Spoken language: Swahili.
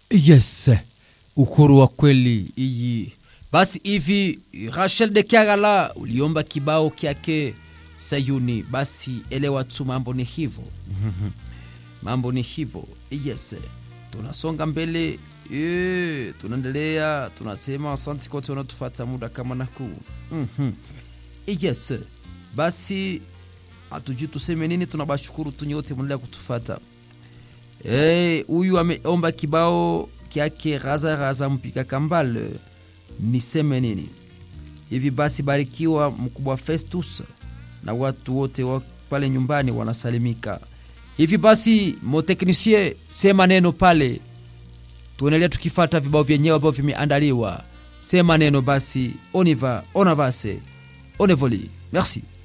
yes uhuru wa kweli iyi basi hivi rachel de kiagala uliomba kibao kyake sayuni basi elewa tu mambo ni hivyo mambo ni hivyo yes tunasonga mbele e, tunaendelea tunasema asante kote wanatufata muda kama na huu mm-hmm. yes basi hatujui tuseme nini tunabashukuru tu nyote mnaendelea kutufata huyu hey, ameomba kibao kyake raza raza mpika kambale niseme nini hivi basi barikiwa mkubwa festus na watu wote wa pale nyumbani wanasalimika hivi basi moteknisie sema neno pale tuendelea tukifata vibao vyenyewe ambavyo vimeandaliwa sema neno basi oniva onavase onevoli merci